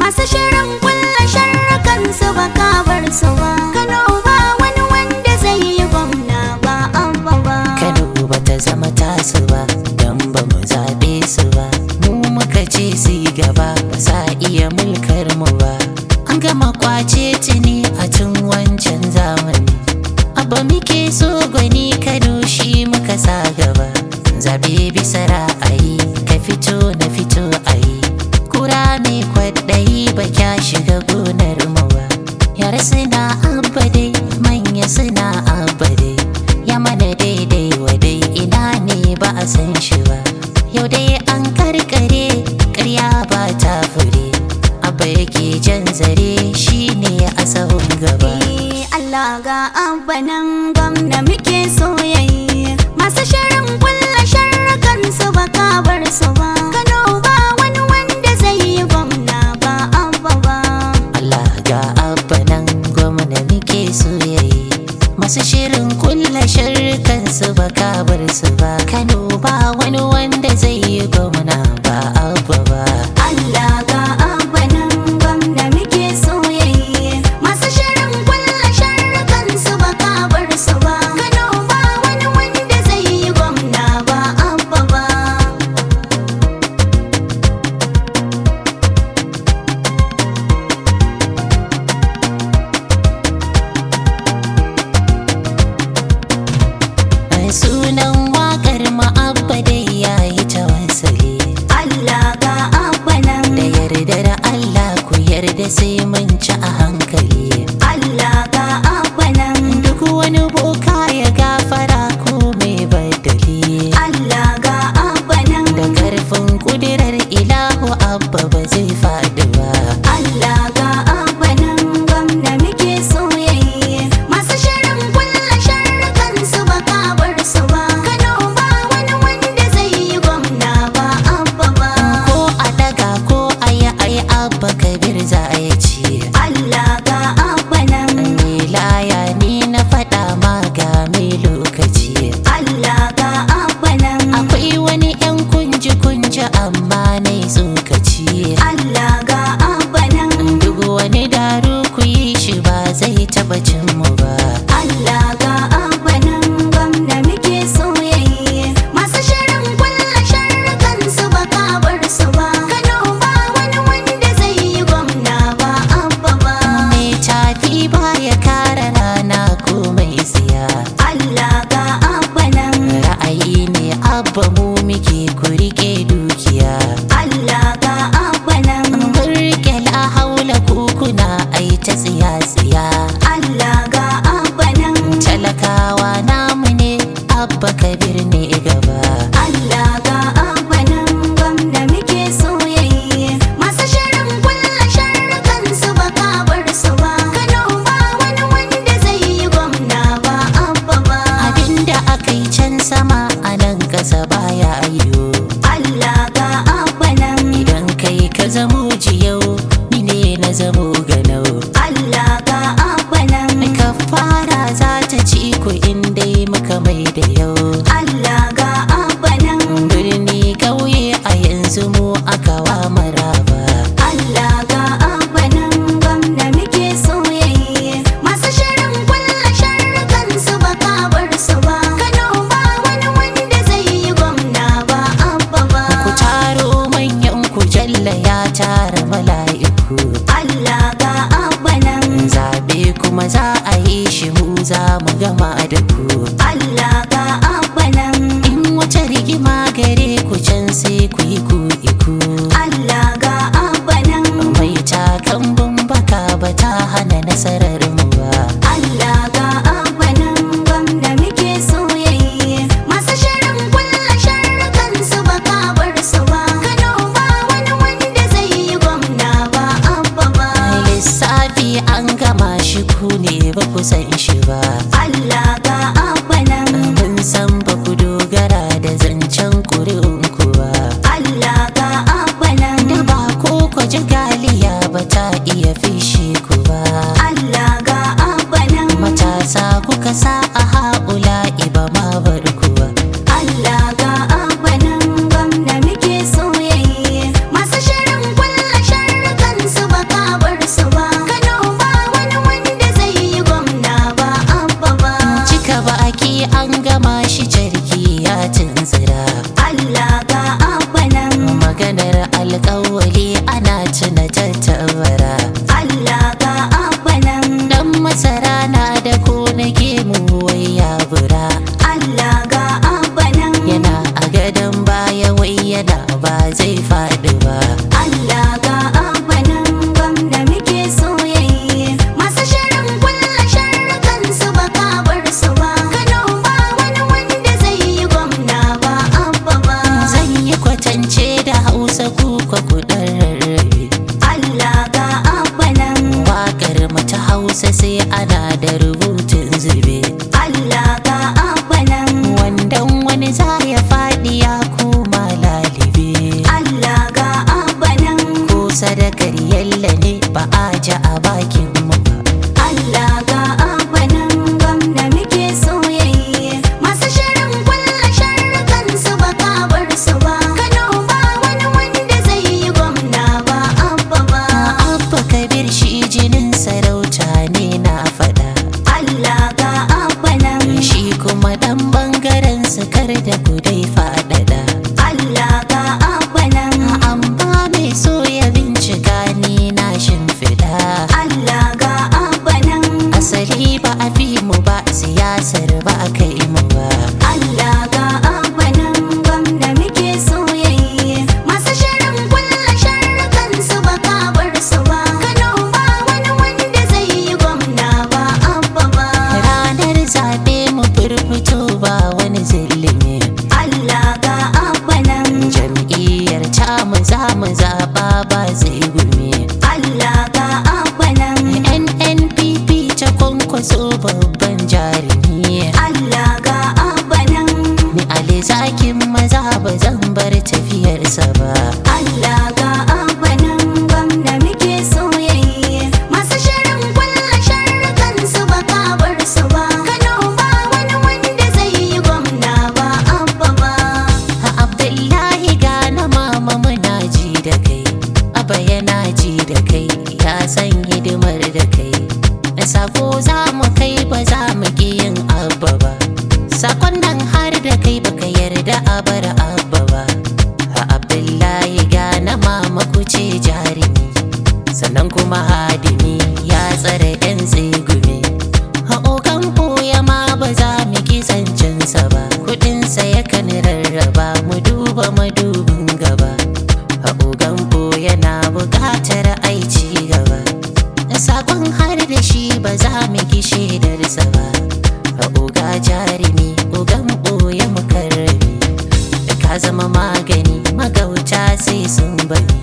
masu shirin kulla sharrakan su ba kabar su ba Kano ba wani wanda zai yi gwamna ba abba ba Kano ba ta zama tasu ba don ba mu zaɓe su ba mu muka ce su yi gaba ba sa iya mulkar mu ba an gama kwace tuni a tun wancan zamani abba muke so gwani Kano shi muka sa gaba zaɓe bisa ra'ayi ka fito na fito ayi kura mai kwaɗayi ba kya shiga gonar mu ba yara suna abba dai manya suna abba dai ya mana daidai wa dai ina ne ba a san shi ba yau dai an karkare karya ba ta fure abba yake jan zare shine a sahun gaba Eh, Allah ga abba nan gwamna muke soyayya masu shirin kulla sharrakan su ba kabar su ba Kano ba wani wanda zai yi gwamna ba abba ba Allah ga abba nan gwamna muke soyayi masu shirin kulla sharrukan su ba kabar su ba Kano ba wani wanda zai yi gwamna ba abba ba Allah ga abba nan gwamna muke soyayya masu shirin kulla sharrakan su ba kabar su ba Kano ba wani wanda zai yi gwamna ba abba ba sunan wakar ma'abba dai yayi tawassali Allah ga abba nan da yardar Allah ku yarda sai mun ci a hankali Allah ga abba nan duk wani boka ya gafara ko mai badali Allah ga abba nan da karfin kudirar ilahu abba ba zai faɗi ba Allah ga abba nan gwamna muke soyayya masu shirin kulla sharrakan su ba kabar su ba Kano ba wani wanda zai yi gwamna ba abba ba ko a daga ko a yi ai abba kabir za a yi ci Allah ga abba nan laya ni na faɗa ma ga mai lokaci Allah ga abba nan akwai wani 'yan kunji-kunji amma na yi tsokaci Allah ga abba nan duk wani daru ku yi shi ba zai taɓa cin mu ba Allah ga abba nan gwamna muke soyayya masu shirin kulla sharrakan su ba kabar su ba Kano ba wani wanda zai yi gwamna ba abba ba mai tafi ba ya kara rana ko mai tsiya Allah ga abba nan ra'ayi ne abba mu muke ku rike dukiya Allah ga abba nan mun rike la haula kukuna ai ta tsiya-tsiya Allah ga abba nan talakawa namu ne abba kabir ne gaba Allah ga abba nan gwamna muke soyayya masu shirin kulla sharrakan su ba kabar su ba Kano ba wani wanda zai yi gwamna ba abba ba abinda aka yi can sama a nan ƙasa baya yiwu Allah ga abba nan idan kai ka zamo jiyau ni ne na zamo ganau Allah ga abba nan ka fara za ta ci ku in dai muka mai da yau Allah ga abba nan birni ƙauye a yanzu mu aka wa maraba Allah ga abba nan gwamna muke soyayya masu shirin kulla sharrakan su ba kabar su ba Kano ba wani wanda zai yi gwamna ba abba ba ku taro manyan ku jalla ya tara mala'iku Allah ga abba nan zabe kuma za a yi shi mu za mu gama da ku Allah ga abba nan in wata rigima gare ku can sai ku yi ku iku Allah ga abba nan mai takan baka ba ta hana nasarar mu ba Allah ga abba nan gwamna muke soyayya masu shirin kulla sharrakan su ba kabar su ba Kano ba wani wanda zai yi gwamna ba abba ba lissafi an gama shi ku ne ba ku san shi ba Allah ga abba nan mun san ba ku dogara da zancen ƙuri'un ku ba Allah ga abba nan da ba ko ku ji galiya ba ta iya fishe ku ba Allah ga abba nan matasa kuka sa a haula iba ma bar ku ba Allah ga abba nan gwamna muke soyayya masu shirin kulla sharrakan su ba baki ana tuna tattabara Allah ga abanan dan masara na da ko na gemu wai ya bura Allah ga abanan yana a gadon baya wai yana ba zai faɗi ba Allah ga abanan gwamna muke soyayye masu shirin kulla sharrukan su ba ka bar su ba Kano ba wani wanda zai yi gwamna ba abba ba zan yi kwatance da hausa kuka kudan rarrabe Allah ga abanan Wakar mata hausa sai ana da rubutun zube Allah ga abanan Wandan wani za ya faɗi ya koma lalibe Allah ga abanan Ko sadakar yalla ne ba a ji a bakin mu ba Allah ga abanan gwamna muke soyayye masu shirin kulla sharrukan su ba ka bar su ba Kano ba wani wanda zai yi gwamna ba abba ba Abba kabir shi jinin sarauta ne na faɗa Allah ga abanan Shi kuma ɗan bangaren sukar da kudai faɗaɗa Allah ga abanan Amma mai so ya bincika ni na shimfiɗa Allah ga abanan Asali ba a fi mu ba siyasar ba a kai mu ba Allah ga abanan gwamna muke soyayye masu shirin kulla sharrukan su ba ka bar su ba Kano ba wani wanda zai yi gwamna ba abba ba Ranar zaɓe mu firfito ba wani zillimi Allah ga abanan Jam'iyyar tamu za mu zaɓa ba zai gumi Allah ga abanan NNPP ta kwankwaso babban jarumi Allah ga abanan Ni Ali zakin maza ba zan bar tafiyarsa ba Allah ga abanan gwamna muke soyayye masu shirin kulla sharrukan su ba ka bar su ba Kano ba wani wanda zai yi gwamna ba abba ba A Abdullahi gana mama muna ji da kai Aba yana ji da kai ya san hidimar da kai Sako za mu kai ba za mu ki yin abba ba Sakon nan har da kai baka yarda a bar abba ba A Abdullahi gana mama ku ce jarumi Sannan kuma hadimi ya tsare 'yan tsegumi Haƙoƙan ɓoye ma ba za mu ki zancensa ba Kuɗinsa yakan rarraba mu duba madubin gaba Haƙoƙan ɓoye na buƙatar aici gaba Sakon har da shi ba za mu ki shaidarsa ba Haƙoƙa jarumi ƙoƙan ɓoye mukarrami Ka zama magani magauta sai sun bani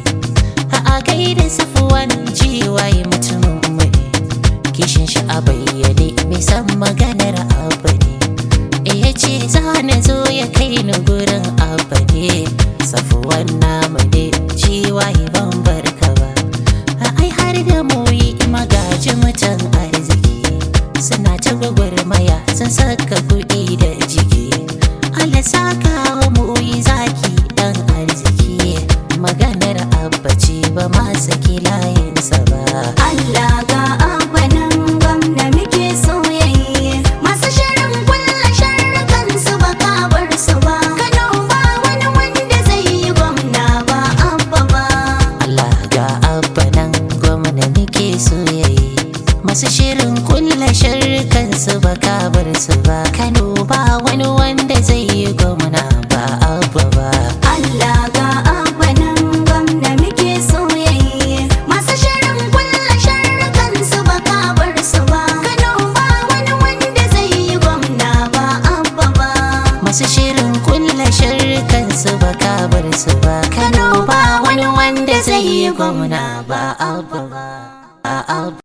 A gaida safuwan jiwaye mutumin mu ne kishin shi a bayyane mai san maganar abu ne e ya ce za na zo ya kai ni gurin abu ne safuwan namu ne jiwaye ban barka ba a ai har da moyi magaji mutan arziki suna ta gwagwarmaya sun saka kuɗi da jiki Allah saka wa moyi zaki dan arziki maganar abba ce ba ma saki layinsa ba Allah ga abanan gwamna muke soyayye masu shirin kulla sharrukan su ba ka bar su ba Kano ba wani wanda zai yi gwamna ba abba ba Allah ga abba nan gwamna muke soyayye masu shirin kulla sharrukan su ba kabar su ba Kano ba wani wanda zai yi gwamna ba abba ba Allah ga abanan gwamna muke soyayye masu shirin kulla sharrukan su ba ka bar su ba Kano ba wani wanda zai yi gwamna ba abba ba masu shirin kulla sharrukan su ba kabar su ba Kano ba wani wanda zai yi gwamna ba abba ba a abba